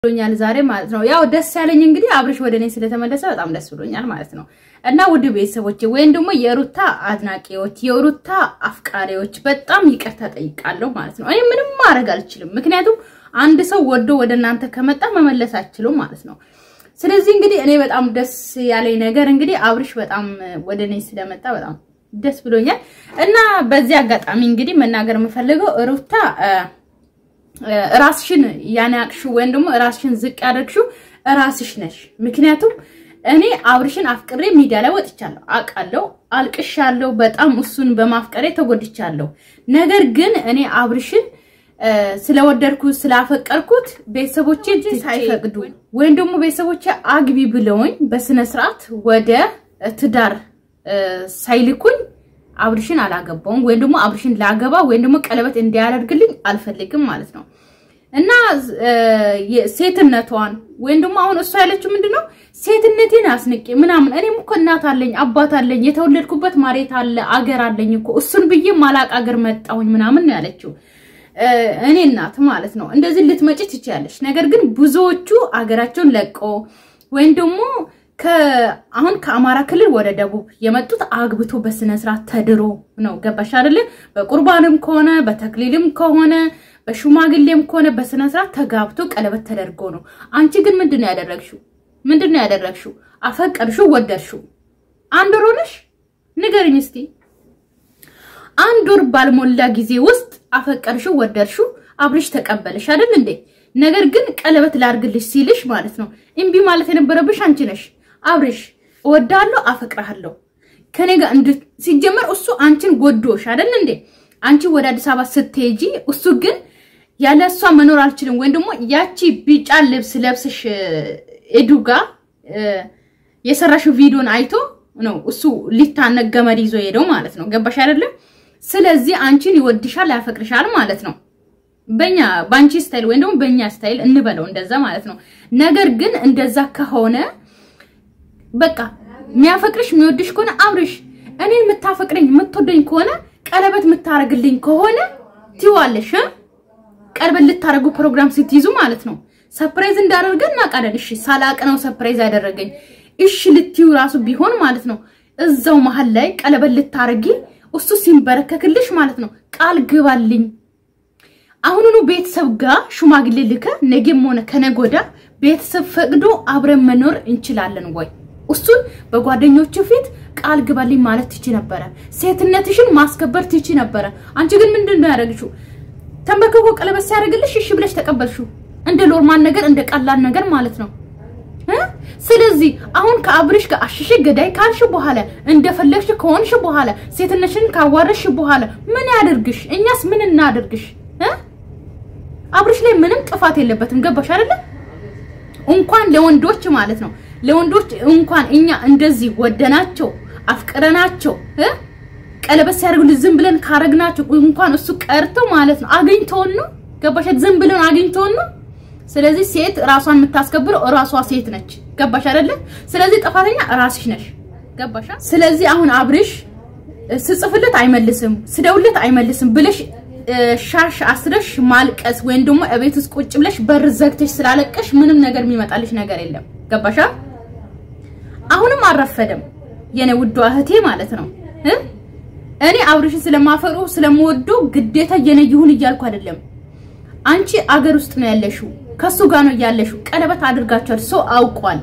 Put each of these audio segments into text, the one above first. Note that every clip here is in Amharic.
ብሎኛል ዛሬ ማለት ነው። ያው ደስ ያለኝ እንግዲህ አብርሽ ወደ እኔ ስለተመለሰ በጣም ደስ ብሎኛል ማለት ነው። እና ውድ ቤተሰቦች ወይም ደግሞ የሩታ አድናቂዎች፣ የሩታ አፍቃሪዎች በጣም ይቅርታ ጠይቃለሁ ማለት ነው። እኔ ምንም ማድረግ አልችልም፣ ምክንያቱም አንድ ሰው ወዶ ወደ እናንተ ከመጣ መመለስ አችሉም ማለት ነው። ስለዚህ እንግዲህ እኔ በጣም ደስ ያለኝ ነገር እንግዲህ አብርሽ በጣም ወደ እኔ ስለመጣ በጣም ደስ ብሎኛል። እና በዚህ አጋጣሚ እንግዲህ መናገር የምፈልገው ሩታ ራስሽን ያናቅሽው ወይም ደግሞ ራስሽን ዝቅ ያደርግሽው ራስሽ ነሽ። ምክንያቱም እኔ አብርሽን አፍቅሬ ሚዲያ ላይ ወጥቻለሁ፣ አውቃለሁ፣ አልቅሻለሁ። በጣም እሱን በማፍቀሬ ተጎድቻለሁ። ነገር ግን እኔ አብርሽን ስለወደድኩት ስላፈቀርኩት ቤተሰቦቼ ሳይፈቅዱ ወይም ደግሞ ቤተሰቦቼ አግቢ ብለውኝ በስነ ስርዓት ወደ ትዳር ሳይልኩኝ አብርሽን አላገባውም ወይም ደግሞ አብርሽን ላገባ ወይም ደግሞ ቀለበት እንዲያደርግልኝ አልፈልግም ማለት ነው። እና ሴትነቷን ወይም ደግሞ አሁን እሷ ያለችው ምንድነው ሴትነቴን አስንቄ ምናምን እኔም እኮ እናት አለኝ አባት አለኝ የተወለድኩበት መሬት አለ አገር አለኝ እኮ እሱን ብዬ ማላቅ አገር መጣሁኝ ምናምን ነው ያለችው። እኔ እናት ማለት ነው እንደዚህ ልትመጪ ትችያለሽ። ነገር ግን ብዙዎቹ አገራቸውን ለቆ ወይም ደግሞ አሁን ከአማራ ክልል ወደ ደቡብ የመጡት አግብቶ በስነ ስርዓት ተድሮ ነው። ገባሽ አይደለ? በቁርባንም ከሆነ በተክሊልም ከሆነ በሽማግሌም ከሆነ በስነ ስርዓት ተጋብቶ ቀለበት ተደርጎ ነው። አንቺ ግን ምንድን ነው ያደረግሽው? ምንድን ነው ያደረግሽው? አፈቀርሽው፣ ወደድሽው። አንድ ወር ሆነሽ ንገርኝ እስቲ። አንድ ወር ባልሞላ ጊዜ ውስጥ አፈቀርሽው፣ ወደድሽው፣ አብርሽ ተቀበለሽ አይደል እንዴ? ነገር ግን ቀለበት ላርግልሽ ሲልሽ ማለት ነው እምቢ ማለት የነበረብሽ አንቺ ነሽ። አብርሽ እወዳለሁ፣ አፈቅርሃለሁ ከኔ ጋር እንድ ሲጀመር እሱ አንቺን ጎዶሽ አይደል እንዴ? አንቺ ወደ አዲስ አበባ ስትሄጂ እሱ ግን ያለ እሷ መኖር አልችልም ወይም ደግሞ ያቺ ቢጫ ልብስ ለብስሽ ኤዱ ጋር የሰራሽው ቪዲዮን አይቶ ነው እሱ ሊታነቅ ገመድ ይዞ ሄደው ማለት ነው። ገባሽ አይደለም? ስለዚህ አንቺን ይወድሻል፣ ያፈቅርሻል ማለት ነው። በኛ ባንቺ ስታይል ወይም ደግሞ በእኛ ስታይል እንበለው እንደዛ ማለት ነው። ነገር ግን እንደዛ ከሆነ በቃ የሚያፈቅርሽ የሚወድሽ ከሆነ አብርሽ እኔን የምታፈቅረኝ የምትወደኝ ከሆነ ቀለበት የምታረግልኝ ከሆነ ትይዋለሽ። ቀለበት ልታረጉ ፕሮግራም ስትይዙ ማለት ነው። ሰፕራይዝ እንዳደረገን እናውቃለን። እሺ ሳላቅ ነው ሰፕራይዝ ያደረገኝ። እሺ ልትዩ ራሱ ቢሆን ማለት ነው እዛው መሀል ላይ ቀለበት ልታረጊ እሱ ሲንበረከክልሽ ማለት ነው ቃል ግባልኝ አሁኑኑ ቤተሰብ ጋር ሽማግሌ ልከ ነገም ሆነ ከነጎዳ ቤተሰብ ፈቅዶ አብረን መኖር እንችላለን ወይ? እሱን በጓደኞቹ ፊት ቃል ግባልኝ ማለት ትቺ ነበረ። ሴትነትሽን ማስከበር ትቺ ነበረ። አንቺ ግን ምንድን ነው ያደረግሽው? ተንበርክኮ ቀለበት ሲያደርግልሽ እሺ ብለሽ ተቀበልሽው። እንደ ሎርማን ነገር እንደ ቀላል ነገር ማለት ነው። ስለዚህ አሁን ከአብርሽ ጋር አሽሽ ገዳይ ካልሽ በኋላ እንደፈለግሽ ከሆንሽ በኋላ ሴትነትሽን ካዋረሽ በኋላ ምን ያደርግሽ? እኛስ ምን እናደርግሽ? አብርሽ ላይ ምንም ጥፋት የለበትም። ገባሽ አይደለ? እንኳን ለወንዶች ማለት ነው ለወንዶች እንኳን እኛ እንደዚህ ወደናቸው አፍቅረናቸው ቀለበት ሲያደርጉልን ዝም ብለን ካረግናቸው እንኳን እሱ ቀርተው ማለት ነው አግኝተውን ነው። ገባሽ? ዝም ብለን አግኝተውን ነው። ስለዚህ ሴት ራሷን የምታስከብረው ራሷ ሴት ነች። ገባሽ አይደለ? ስለዚህ ጥፋተኛ ራስሽ ነሽ። ገባሽ? ስለዚህ አሁን አብርሽ ስጽፍለት አይመልስም፣ ስደውለት አይመልስም ብለሽ ሻሽ አስረሽ ማልቀስ ወይም ደግሞ እቤት ውስጥ ቁጭ ብለሽ በር ዘግተሽ ስላለቀሽ ምንም ነገር የሚመጣልሽ ነገር የለም። ገባሻ? አሁንም አልረፈደም የኔ ውዷ እህቴ ማለት ነው። እኔ አብርሽን ስለማፈሩ ስለምወደው ግዴታ የኔ ይሁን እያልኩ አይደለም። አንቺ አገር ውስጥ ነው ያለሽው፣ ከሱ ጋር ነው ያለሽው። ቀለበት አድርጋችኋል፣ ሰው አውቋል።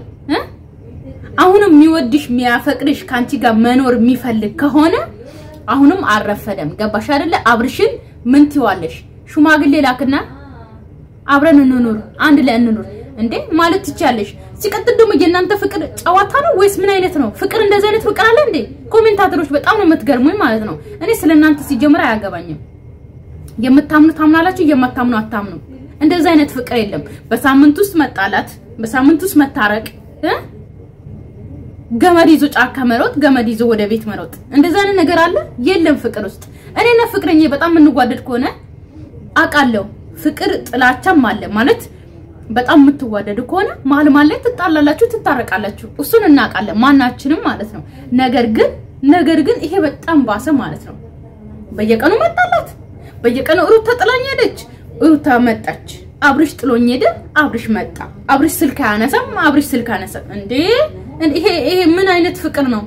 አሁንም የሚወድሽ የሚያፈቅርሽ ከአንቺ ጋር መኖር የሚፈልግ ከሆነ አሁንም አልረፈደም። ገባሽ አይደለ? አብርሽን ምን ትይዋለሽ? ሽማግሌ ላክና አብረን እንኑር፣ አንድ ላይ እንኑር እንዴ ማለት ትችያለሽ። ሲቀጥል ደግሞ የእናንተ ፍቅር ጨዋታ ነው ወይስ ምን አይነት ነው? ፍቅር እንደዚህ አይነት ፍቅር አለ እንዴ? ኮሜንታተሮች በጣም ነው የምትገርሙኝ ማለት ነው። እኔ ስለእናንተ ሲጀምር አያገባኝም። የምታምኑ ታምናላችሁ፣ የማታምኑ አታምኑ። እንደዚህ አይነት ፍቅር የለም። በሳምንት ውስጥ መጣላት፣ በሳምንት ውስጥ መታረቅ ገመድ ይዞ ጫካ መሮጥ፣ ገመድ ይዞ ወደ ቤት መሮጥ፣ እንደዛ አይነት ነገር አለ የለም ፍቅር ውስጥ። እኔና ፍቅረኛ በጣም የምንዋደድ ከሆነ አውቃለሁ። ፍቅር ጥላቻም አለ ማለት በጣም የምትዋደዱ ከሆነ መሀል መሀል ላይ ትጣላላችሁ፣ ትታረቃላችሁ። እሱን እናውቃለን ማናችንም ማለት ነው። ነገር ግን ነገር ግን ይሄ በጣም ባሰ ማለት ነው። በየቀኑ መጣላት፣ በየቀኑ ሩታ ጥላኝ ሄደች፣ ሩታ መጣች። አብርሽ ጥሎኝ ሄደ፣ አብርሽ መጣ። አብርሽ ስልክ አያነሳም፣ አብርሽ ስልክ አያነሳም። እንዴ ይሄ ይሄ ምን አይነት ፍቅር ነው?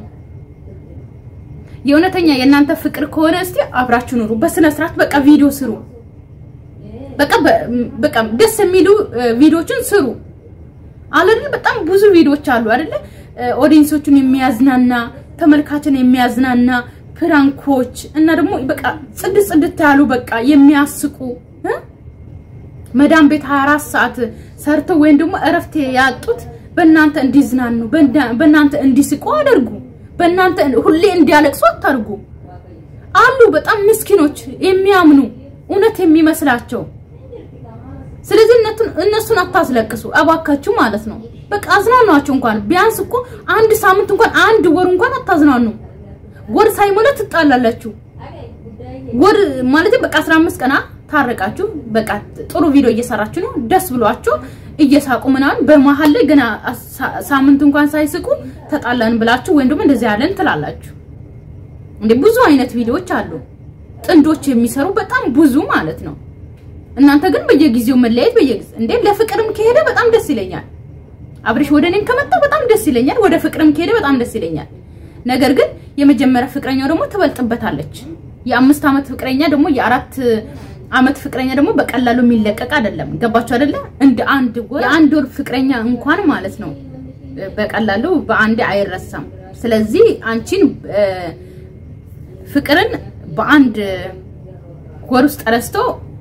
የእውነተኛ የእናንተ ፍቅር ከሆነ እስቲ አብራችሁ ኑሩ፣ በስነ ስርዓት በቃ ቪዲዮ ስሩ። በቃ በቃ ደስ የሚሉ ቪዲዮችን ስሩ አይደል? በጣም ብዙ ቪዲዮዎች አሉ አይደለ? ኦዲየንሶቹን የሚያዝናና ተመልካችን የሚያዝናና ፕራንኮች እና ደግሞ በቃ ጽድት ጽድት ያሉ በቃ የሚያስቁ መዳም ቤት 24 ሰዓት ሰርተው ወይም ደግሞ እረፍት ያጡት በእናንተ እንዲዝናኑ በእናንተ እንዲስቁ አድርጉ። በእናንተ ሁሌ እንዲያለቅሱ አታርጉ። አሉ በጣም ምስኪኖች የሚያምኑ እውነት የሚመስላቸው። ስለዚህ እነሱን አታስለቅሱ እባካችሁ ማለት ነው። በቃ አዝናኗቸው። እንኳን ቢያንስ እኮ አንድ ሳምንት እንኳን አንድ ወር እንኳን አታዝናኑ። ወር ሳይሞላ ትጣላላችሁ። ወር ማለት በቃ 15 ቀና ታረቃችሁ። በቃ ጥሩ ቪዲዮ እየሰራችሁ ነው፣ ደስ ብሏችሁ እየሳቁ ምናምን፣ በመሀል ላይ ገና ሳምንት እንኳን ሳይስቁ ተጣላን ብላችሁ ወይም ደግሞ እንደዚህ ያለን ትላላችሁ። እንዴ ብዙ አይነት ቪዲዮዎች አሉ ጥንዶች የሚሰሩ በጣም ብዙ ማለት ነው። እናንተ ግን በየጊዜው መለያየት በየጊዜው እንዴ ለፍቅርም ከሄደ በጣም ደስ ይለኛል። አብርሽ ወደ እኔም ከመጣ በጣም ደስ ይለኛል። ወደ ፍቅርም ከሄደ በጣም ደስ ይለኛል። ነገር ግን የመጀመሪያ ፍቅረኛው ደግሞ ትበልጥበታለች። የአምስት ዓመት ፍቅረኛ ደግሞ የአራት ዓመት ፍቅረኛ ደግሞ በቀላሉ የሚለቀቅ አይደለም። ገባችሁ አይደለ? እንደ አንድ ወር የአንድ ወር ፍቅረኛ እንኳን ማለት ነው በቀላሉ በአንድ አይረሳም። ስለዚህ አንቺን ፍቅርን በአንድ ወር ውስጥ ረስቶ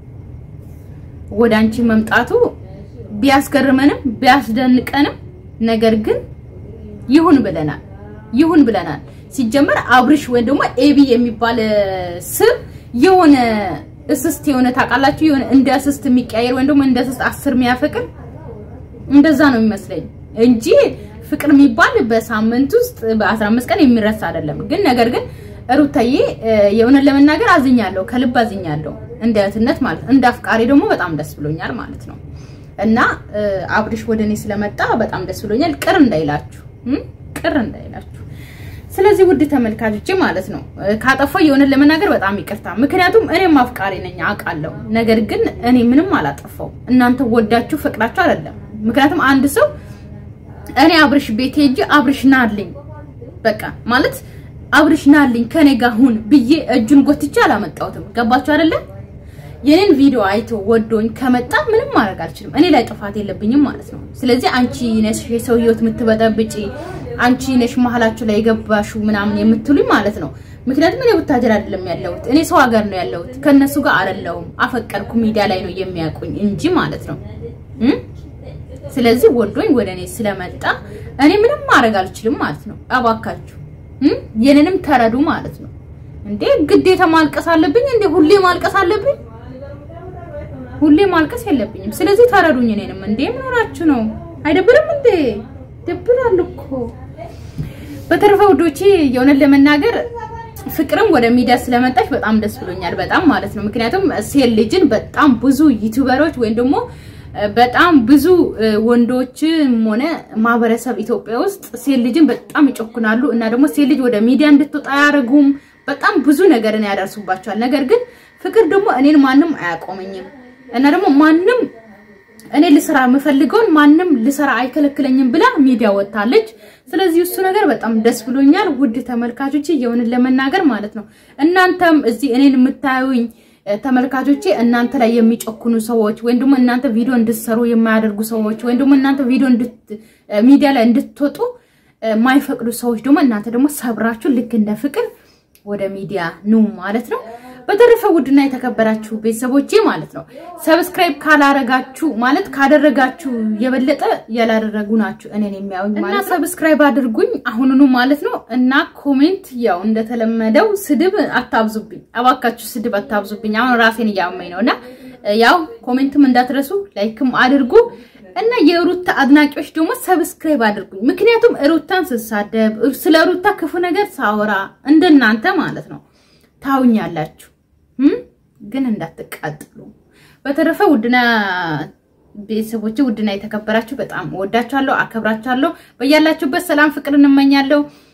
ወደ አንቺ መምጣቱ ቢያስገርመንም ቢያስደንቀንም ነገር ግን ይሁን ብለናል። ይሁን ብለናል። ሲጀመር አብርሽ ወይም ደግሞ ኤቢ የሚባል ስም የሆነ እስስት የሆነ ታውቃላችሁ፣ የሆነ እንደ እስስት የሚቀያየር ወይም ደግሞ እንደ እስስት አስር የሚያፈቅር እንደዛ ነው የሚመስለኝ እንጂ ፍቅር የሚባል በሳምንት ውስጥ በ15 ቀን የሚረሳ አይደለም። ግን ነገር ግን ሩታዬ የእውነት ለመናገር አዝኛለሁ፣ ከልብ አዝኛለሁ። እንደ እህትነት ማለት እንደ አፍቃሪ ደግሞ በጣም ደስ ብሎኛል ማለት ነው። እና አብርሽ ወደ እኔ ስለመጣ በጣም ደስ ብሎኛል። ቅር እንዳይላችሁ ቅር እንዳይላችሁ። ስለዚህ ውድ ተመልካቾቼ ማለት ነው ካጠፋው የሆነ ለመናገር በጣም ይቅርታ። ምክንያቱም እኔም አፍቃሪ ነኝ አውቃለሁ። ነገር ግን እኔ ምንም አላጠፋው። እናንተ ወዳችሁ ፈቅዳችሁ አይደለም። ምክንያቱም አንድ ሰው እኔ አብርሽ ቤት ሄጄ አብርሽ ናልኝ በቃ ማለት አብርሽ ናልኝ ከኔ ጋር ሁን ብዬ እጁን ጎትቼ አላመጣሁትም። ገባችሁ አይደለም? የኔን ቪዲዮ አይቶ ወዶኝ ከመጣ ምንም ማድረግ አልችልም። እኔ ላይ ጥፋት የለብኝም ማለት ነው። ስለዚህ አንቺ ነሽ የሰው ህይወት የምትበጠብጪ፣ አንቺ ነሽ መሀላችሁ ላይ የገባሽው ምናምን የምትሉኝ ማለት ነው። ምክንያቱም እኔ ቡታጀር አይደለም ያለሁት፣ እኔ ሰው ሀገር ነው ያለሁት። ከነሱ ጋር አይደለሁም። አፈቀርኩ ሚዲያ ላይ ነው የሚያውቁኝ እንጂ ማለት ነው። ስለዚህ ወዶኝ ወደ እኔ ስለመጣ እኔ ምንም ማድረግ አልችልም ማለት ነው። እባካችሁ የኔንም ተረዱ ማለት ነው። እንዴ ግዴታ ማልቀስ አለብኝ እንዴ? ሁሌ ማልቀስ አለብኝ? ሁሌ ማልቀስ የለብኝም። ስለዚህ ተረዱኝ እኔንም። እንዴ ምን ሆናችሁ ነው? አይደብርም እንዴ? ደብራል እኮ። በተረፈ ውዶቼ የእውነት ለመናገር ፍቅርም ወደ ሚዲያ ስለመጣች በጣም ደስ ብሎኛል። በጣም ማለት ነው። ምክንያቱም ሴት ልጅን በጣም ብዙ ዩቲዩበሮች ወይም ደግሞ በጣም ብዙ ወንዶችም ሆነ ማህበረሰብ ኢትዮጵያ ውስጥ ሴት ልጅን በጣም ይጮኩናሉ እና ደግሞ ሴት ልጅ ወደ ሚዲያ እንድትወጣ አያደርጉም። በጣም ብዙ ነገርን ያደርሱባቸዋል። ነገር ግን ፍቅር ደግሞ እኔን ማንም አያቆመኝም እና ደግሞ ማንም እኔ ልሰራ የምፈልገውን ማንም ልሰራ አይከለክለኝም ብላ ሚዲያ ወጣለች። ስለዚህ እሱ ነገር በጣም ደስ ብሎኛል። ውድ ተመልካቾቼ የሆንን ለመናገር ማለት ነው እናንተም እዚህ እኔን የምታዩኝ ተመልካቾቼ እናንተ ላይ የሚጨኩኑ ሰዎች ወይም ደግሞ እናንተ ቪዲዮ እንድትሰሩ የማያደርጉ ሰዎች ወይም ደግሞ እናንተ ቪዲዮ ሚዲያ ላይ እንድትወጡ የማይፈቅዱ ሰዎች ደግሞ እናንተ ደግሞ ሰብራችሁ ልክ እንደ ፍቅር ወደ ሚዲያ ኑ ማለት ነው። በተረፈ ውድና የተከበራችሁ ቤተሰቦቼ ማለት ነው ሰብስክራይብ ካላረጋችሁ ማለት ካደረጋችሁ የበለጠ ያላደረጉ ናችሁ እኔን የሚያዩኝ ማለት ነው። ሰብስክራይብ አድርጉኝ አሁኑኑ ማለት ነው። እና ኮሜንት ያው እንደተለመደው ስድብ አታብዙብኝ፣ እባካችሁ ስድብ አታብዙብኝ። አሁን ራሴን እያመኝ ነው እና ያው ኮሜንትም እንዳትረሱ ላይክም አድርጉ እና የሩታ አድናቂዎች ደግሞ ሰብስክራይብ አድርጉኝ። ምክንያቱም ሩታን ስሳደብ ስለ ሩታ ክፉ ነገር ሳወራ እንደናንተ ማለት ነው ታውኛላችሁ ግን እንዳትቃጥሉ። በተረፈ ውድና ቤተሰቦቼ ውድና የተከበራችሁ በጣም ወዳችኋለሁ፣ አከብራችኋለሁ። በያላችሁበት ሰላም ፍቅር እንመኛለሁ።